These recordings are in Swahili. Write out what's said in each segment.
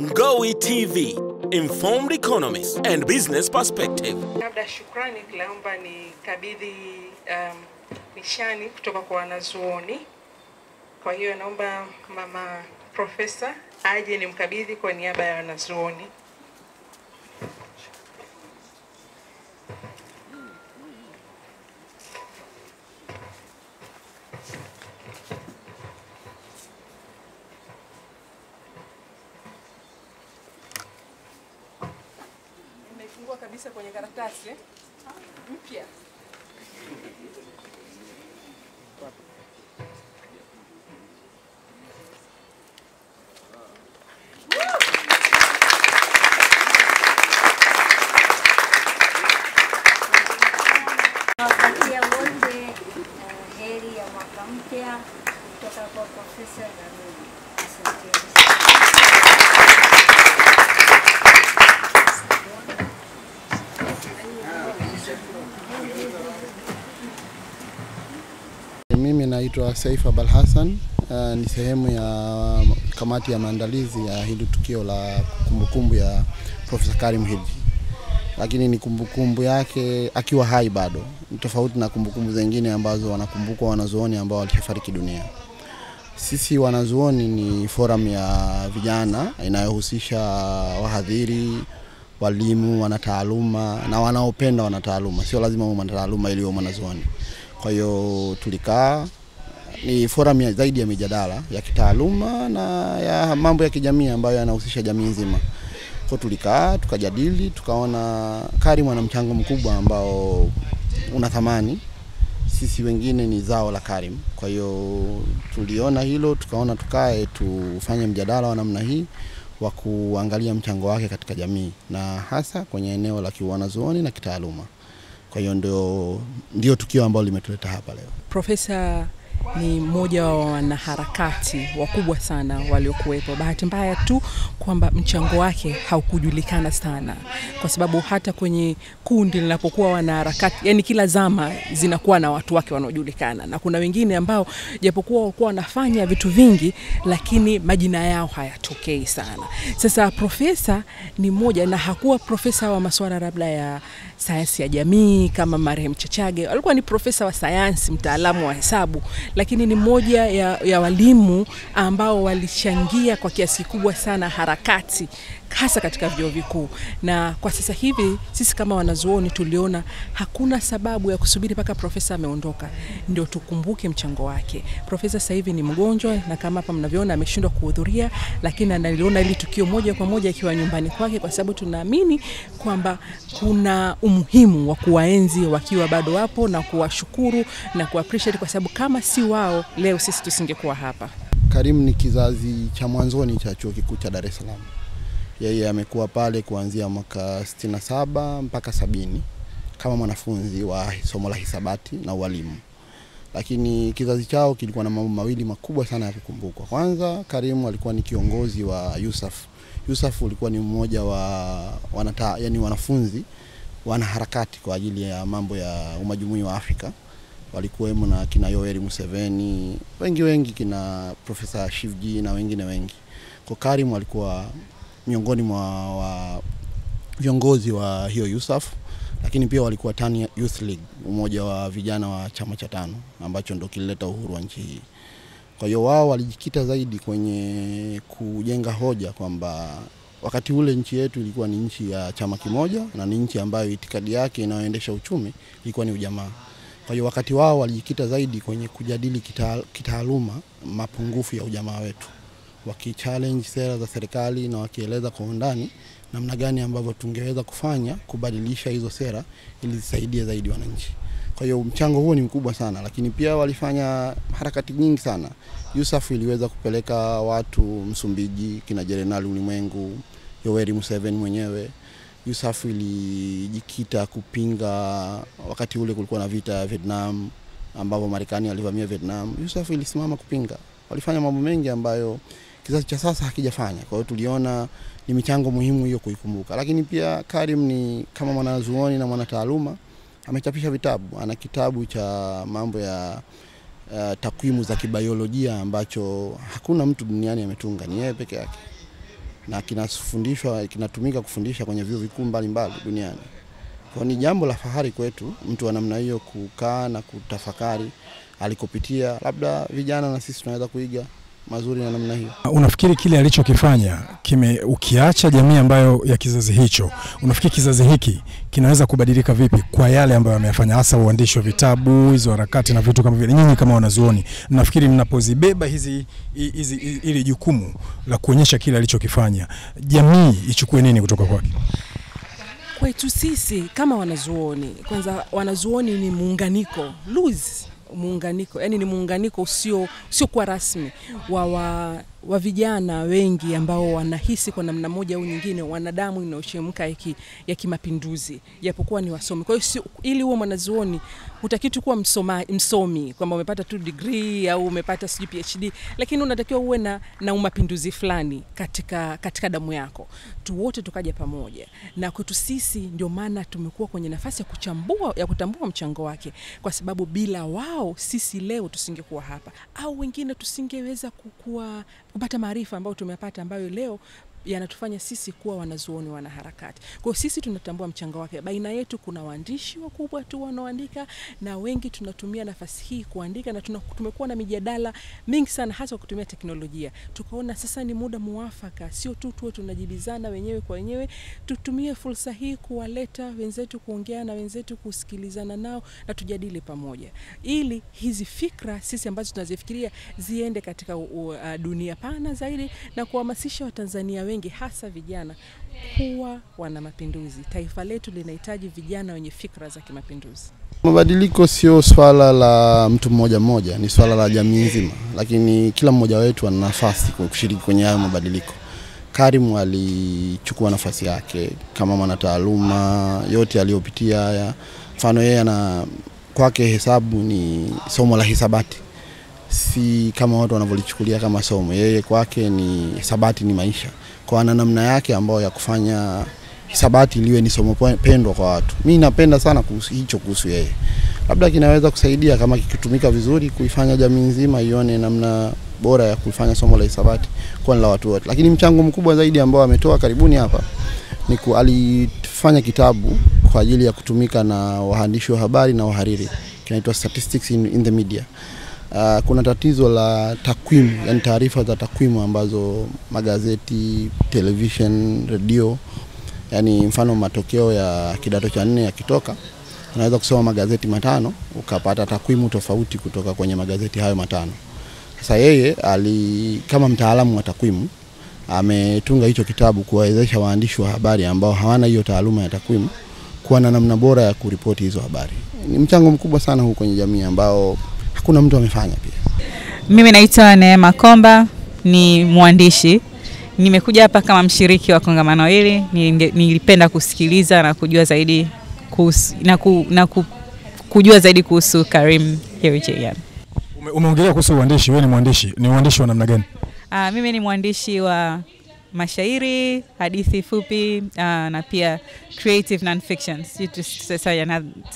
Ngowi TV, informed economists and business perspective. Labda shukrani, naomba nikabidhi um, nishani kutoka kwa wanazuoni. Kwa hiyo naomba mama profesa aje nimkabidhi kwa niaba ya wanazuoni. Nimefungua kabisa kwenye karatasi mpya. Nawatakia wote uh, heri ya mwaka mpya kutoka kwa Profesa Daruni. Asanteni sana. Mimi naitwa Saif Abal Hassan, uh, ni sehemu ya kamati ya maandalizi ya hili tukio la kumbukumbu ya Profesa Karim Hilji, lakini ni kumbukumbu yake akiwa hai bado, ni tofauti na kumbukumbu zingine ambazo wanakumbukwa wanazuoni ambao walishafariki dunia. Sisi wanazuoni ni forum ya vijana inayohusisha wahadhiri, walimu, wanataaluma na wanaopenda wanataaluma, sio lazima uwe mwanataaluma ili uwe mwanazuoni. Kwa hiyo tulikaa, ni forum ya zaidi ya mijadala ya kitaaluma na ya mambo ya kijamii ambayo yanahusisha jamii nzima. Kwa tulikaa tukajadili, tukaona Karim ana mchango mkubwa ambao una thamani. Sisi wengine ni zao la Karim. Kwa hiyo tuliona hilo, tukaona tukae tufanye mjadala wa namna hii wa kuangalia mchango wake katika jamii na hasa kwenye eneo la kiwanazuoni na kitaaluma. Kwa hiyo ndio, ndio tukio ambalo limetuleta hapa leo. Profesa ni mmoja wa wanaharakati wakubwa sana waliokuwepo. Bahati mbaya tu kwamba mchango wake haukujulikana sana, kwa sababu hata kwenye kundi linapokuwa wanaharakati, yani kila zama zinakuwa na watu wake wanaojulikana, na kuna wengine ambao japokuwa walikuwa wanafanya vitu vingi, lakini majina yao hayatokei sana. Sasa profesa ni mmoja, na hakuwa profesa wa masuala labda ya sayansi ya jamii kama marehemu Chachage, alikuwa ni profesa wa sayansi, mtaalamu wa hesabu, lakini ni mmoja ya, ya walimu ambao walichangia kwa kiasi kikubwa sana harakati hasa katika vyuo vikuu. Na kwa sasa hivi sisi kama wanazuoni tuliona hakuna sababu ya kusubiri mpaka profesa ameondoka ndio tukumbuke mchango wake. Profesa sasa hivi ni mgonjwa, na kama hapa mnavyoona ameshindwa kuhudhuria, lakini analiona hili tukio moja kwa moja akiwa nyumbani kwake, kwa sababu tunaamini kwamba kuna umuhimu wa kuwaenzi wakiwa bado wapo na kuwashukuru na kuappreciate, kwa sababu kama si wao leo sisi tusingekuwa hapa. Karim ni kizazi cha mwanzoni cha chuo kikuu cha Dar es Salaam. Yeye amekuwa pale kuanzia mwaka 67 mpaka sabini kama mwanafunzi wa somo la hisabati na ualimu, lakini kizazi chao kilikuwa na mambo mawili makubwa sana ya kukumbukwa. Kwanza, Karim alikuwa ni kiongozi wa Yusaf. Yusaf ulikuwa ni mmoja wa wanata, yani wanafunzi wanaharakati kwa ajili ya mambo ya umajumui wa Afrika walikuwemo na kina Yoweri Museveni, wengi wengi, kina Profesa Shivji na wengine wengi. Kwa Karim alikuwa miongoni mwa wa viongozi wa hiyo Yusaf, lakini pia walikuwa Tani Youth League, umoja wa vijana wa chama cha tano ambacho ndo kilileta uhuru wa nchi hii. Kwa hiyo wao walijikita zaidi kwenye kujenga hoja kwamba wakati ule nchi yetu ilikuwa ni nchi ya chama kimoja na ni nchi ambayo itikadi yake inayoendesha uchumi ilikuwa ni ujamaa. Kwa hiyo wakati wao walijikita zaidi kwenye kujadili kita, kitaaluma mapungufu ya ujamaa wetu, wakichallenge sera za serikali na wakieleza kwa undani namna gani ambavyo tungeweza kufanya kubadilisha hizo sera ili zisaidie zaidi wananchi. Kwa hiyo mchango huo ni mkubwa sana, lakini pia walifanya harakati nyingi sana. Yusuf iliweza kupeleka watu Msumbiji, kina Jenerali Ulimwengu, Yoweri Museveni mwenyewe Yusuf ilijikita kupinga, wakati ule kulikuwa na vita ya Vietnam ambapo Marekani alivamia Vietnam. Yusuf ilisimama kupinga. Walifanya mambo mengi ambayo kizazi cha sasa hakijafanya. Kwa hiyo tuliona ni michango muhimu hiyo kuikumbuka, lakini pia Karim ni kama mwanazuoni na mwanataaluma, amechapisha vitabu. Ana kitabu cha mambo ya uh, takwimu za kibiolojia ambacho hakuna mtu duniani ametunga, ni yeye peke yake. na kinafundishwa kinatumika kufundisha kwenye vyuo vikuu mbalimbali duniani. Kwa ni jambo la fahari kwetu mtu wa namna hiyo kukaa na kutafakari alikopitia, labda vijana na sisi tunaweza kuiga mazuri na namna hiyo. Unafikiri kile alichokifanya kime, ukiacha jamii ambayo ya kizazi hicho, unafikiri kizazi hiki kinaweza kubadilika vipi kwa yale ambayo ameyafanya, hasa uandishi wa vitabu, hizo harakati na vitu kama vile? Nyinyi kama wanazuoni, nafikiri mnapozibeba hizi hizi ili jukumu la kuonyesha kile alichokifanya, jamii ichukue nini kutoka kwake? Kwetu sisi kama wanazuoni, kwanza wanazuoni ni muunganiko loose muunganiko yani ni muunganiko usio usiokuwa rasmi wa, wa, wa vijana wengi ambao wanahisi kwa namna moja au nyingine wana damu inayochemka ya kimapinduzi japokuwa ni wasomi. Kwa hiyo si, ili uwe mwanazuoni hutaki tu kuwa msoma, msomi kwamba umepata tu degree au umepata sijui PhD, lakini unatakiwa uwe na, na umapinduzi fulani katika, katika damu yako. Tu wote tukaja pamoja, na kwetu sisi ndio maana tumekuwa kwenye nafasi ya kuchambua ya kutambua mchango wake, kwa sababu bila wao sisi leo tusingekuwa hapa, au wengine tusingeweza kukua kupata maarifa ambayo tumepata ambayo leo yanatufanya sisi kuwa wanazuoni wanaharakati. Kwa hiyo sisi tunatambua mchango wake. Baina yetu kuna waandishi wakubwa tu wanaoandika na wengi tunatumia nafasi hii kuandika, na tuna, tumekuwa na mijadala mingi sana, hasa kwa kutumia teknolojia. Tukaona sasa ni muda muafaka, sio tu tuwe tunajibizana wenyewe kwa wenyewe, tutumie fursa hii kuwaleta wenzetu, kuongea na wenzetu, kusikilizana nao na tujadili pamoja, ili hizi fikra sisi ambazo tunazifikiria ziende katika uh, dunia pana zaidi na kuhamasisha Watanzania wengi hasa vijana kuwa wana mapinduzi. Taifa letu linahitaji vijana wenye fikra za kimapinduzi. Mabadiliko sio swala la mtu mmoja mmoja, ni swala la jamii nzima, lakini kila mmoja wetu ana nafasi kushiriki kwenye hayo mabadiliko. Karim alichukua nafasi yake kama mwanataaluma, yote aliyopitia haya. Mfano yeye ana kwake hesabu ni somo la hisabati, si kama watu wanavyolichukulia kama somo. Yeye kwake ni hisabati, ni maisha kwa ana namna yake ambayo ya kufanya hisabati liwe ni somo pendwa kwa watu. Mi napenda sana kuhusu hicho kuhusu yeye, labda kinaweza kusaidia kama kikitumika vizuri kuifanya jamii nzima ione namna bora ya kuifanya somo la hisabati kwa la watu wote. Lakini mchango mkubwa zaidi ambao ametoa karibuni hapa ni ku, alifanya kitabu kwa ajili ya kutumika na waandishi wa habari na wahariri, kinaitwa Statistics in, in the Media. Uh, kuna tatizo la takwimu, yani taarifa za takwimu ambazo magazeti, television, redio, yani mfano matokeo ya kidato cha nne yakitoka, unaweza kusoma magazeti matano ukapata takwimu tofauti kutoka kwenye magazeti hayo matano. Sasa yeye ali kama mtaalamu wa takwimu ametunga hicho kitabu kuwawezesha waandishi wa habari ambao hawana hiyo taaluma ya takwimu kuwa na namna bora ya kuripoti hizo habari. Ni mchango mkubwa sana huu kwenye jamii ambao hakuna mtu amefanya pia. Mimi naitwa Neema Komba, ni mwandishi. Nimekuja hapa kama mshiriki wa kongamano hili. Nilipenda kusikiliza na kujua zaidi kuhusu, na, ku, na ku, kujua zaidi kuhusu Karim Herijian. Ume, umeongelea kuhusu uandishi, wewe ni mwandishi, ni uandishi wa namna gani? Uh, mimi ni mwandishi wa mashairi, hadithi fupi uh, na pia creative non-fiction. Sorry,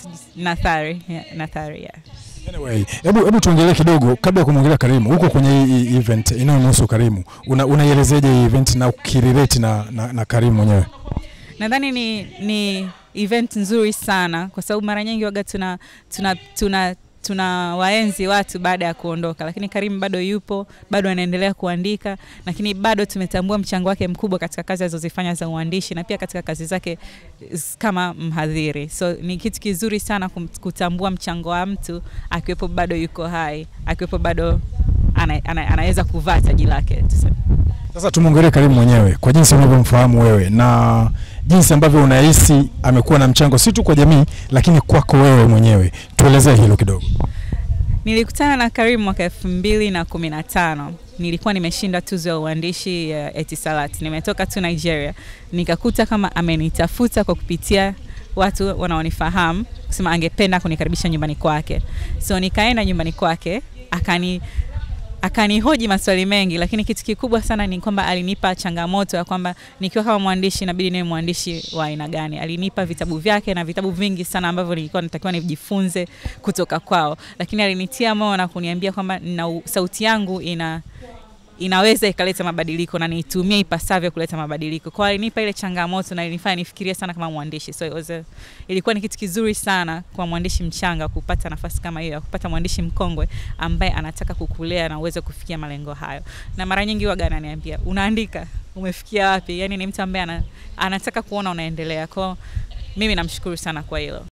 nathari, yeah, nathari, yeah. Anyway, hebu hebu tuongelee kidogo kabla ya kumwongelea Karimu. Huko kwenye hii event inayomhusu Karimu, unaielezeje hii event na ukirelate na, na, na Karimu mwenyewe? Nadhani ni, ni event nzuri sana kwa sababu mara nyingi waga tuna, tuna, tuna tuna waenzi watu baada ya kuondoka, lakini Karim bado yupo, bado anaendelea kuandika, lakini bado tumetambua mchango wake mkubwa katika kazi alizozifanya za uandishi na pia katika kazi zake kama mhadhiri. So ni kitu kizuri sana kutambua mchango wa mtu akiwepo bado yuko hai, akiwepo bado ana, ana, anaweza kuvaa taji lake tuseme. Sasa tumwongelee Karimu mwenyewe kwa jinsi unavyomfahamu wewe na jinsi ambavyo unahisi amekuwa na mchango si tu kwa jamii lakini kwako wewe mwenyewe. Tuelezee hilo kidogo. Nilikutana na Karimu mwaka elfu mbili na kumi na tano. Nilikuwa nimeshinda tuzo ya uandishi ya uh, Etisalat. Nimetoka tu Nigeria, nikakuta kama amenitafuta kwa kupitia watu wanaonifahamu kusema angependa kunikaribisha nyumbani kwake. So nikaenda nyumbani kwake akani akanihoji maswali mengi, lakini kitu kikubwa sana ni kwamba alinipa changamoto ya kwamba nikiwa kama mwandishi inabidi niwe mwandishi wa aina gani. Alinipa vitabu vyake na vitabu vingi sana ambavyo nilikuwa natakiwa nijifunze kutoka kwao, lakini alinitia moyo na kuniambia kwamba na sauti yangu ina inaweza ikaleta mabadiliko na niitumie ipasavyo kuleta mabadiliko. Kwa hiyo alinipa ile changamoto na ilinifanya nifikirie sana kama mwandishi. So it was a, ilikuwa ni kitu kizuri sana kwa mwandishi mchanga kupata nafasi kama hiyo, ya kupata mwandishi mkongwe ambaye anataka kukulea na uweze kufikia malengo hayo. Na mara nyingi waga ananiambia unaandika, umefikia wapi? Yani ni mtu ambaye ana, anataka kuona unaendelea. Kwa hiyo mimi namshukuru sana kwa hilo.